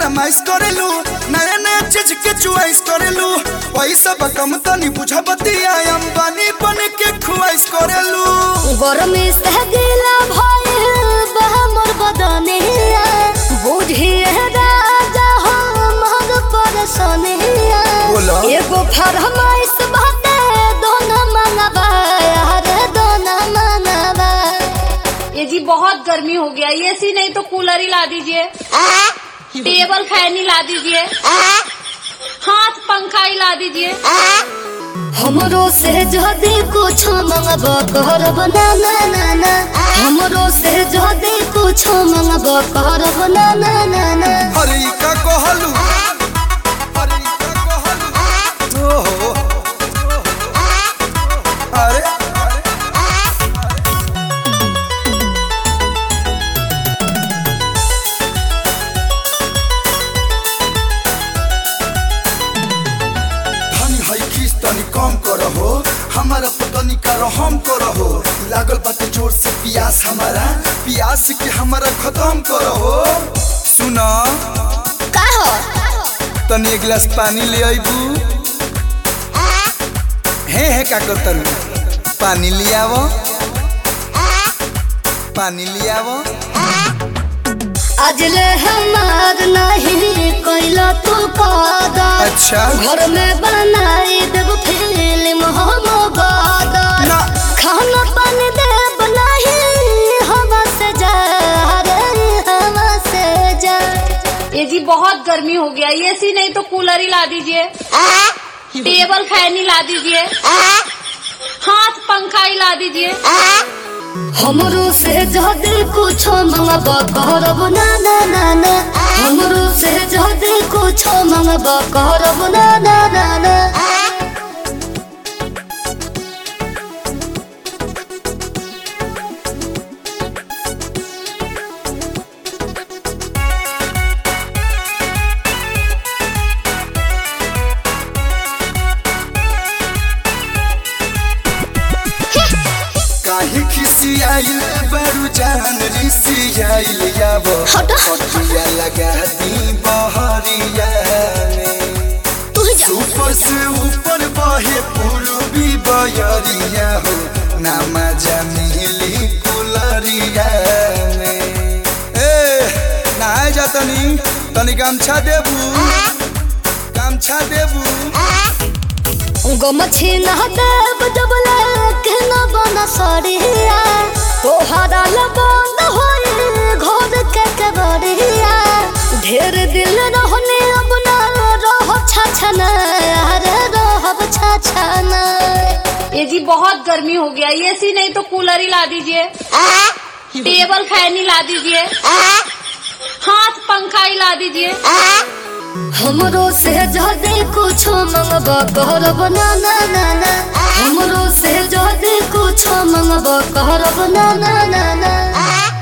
फरमाइश करेलू नया नया चीज के चुआइस करेलू पैसा बकम तनी बुझा बतिया अंबानी बन के खुआइस करेलू गरमी से गिला भइल बा मोर बदनिया बुझिए राजा हो महग परसनिया बोला। एगो फरमाइश बाटे दोना मंगवा अरे दोना मंगवा ये जी बहुत गर्मी हो गया ये सी नहीं तो कूलर ही ला दीजिए टेबल फैन ही ला दीजिए हाथ पंखा ही ला दीजिए हमरो से जदी कुछ मंगब करब ना ना ना ना हमरो से जदी कुछ मंगब करब ना ना ना ना हरी का कहलू हरी का कहलू ओहो अरे धनी है खीस तनी कम करहो हमारा पतनी का रहम करहो लागल बाटे जोर से पियास हमारा पियास के हमारा खत्म करहो सुना का हो तनी एक गिलास पानी ले आइबू हे हे का करतन पानी लियावो पानी लियावो आज ले हमार नहीं कोइला तू कदर अच्छा घर में बनाई देव फिल्म हम गदर ना खाना पानी देव नहीं हवा से जा रे हवा से जा ये जी बहुत गर्मी हो गया ये सी नहीं तो कूलर ही ला दीजिए टेबल फैन ही ला दीजिए हाथ पंखा ही ला दीजिए हमरो से जदी कुछ मंगब करब ना ना ना ना हमरो से जदी कुछ मंगब करब ना ना ना ना काहे खिसियाइल बड़ू जान रिसियाइल यावो हट। पटिया लगा दी बहरिया में तू जा ऊपर से ऊपर बहे पूर्वी बयरिया हो ना मजा मिली कुलरिया में ए नहाए जा तनी तनी गमछा देबू गमछा देबू गमछी ना देव डबले के न बना सरिया तोहरा लबंद होई घर के केवरिया ढेर दिल रहने अब ना रह छछना अरे रहब छछना ये जी बहुत गर्मी हो गया ये सी नहीं तो कूलर ही ला दीजिए टेबल फैन ही ला दीजिए हाथ पंखा ही ला दीजिए हमरो से जदी कुछ मंगब करब ना ना ना ना हमरो से जदी कुछ मंगब करब ना ना ना ना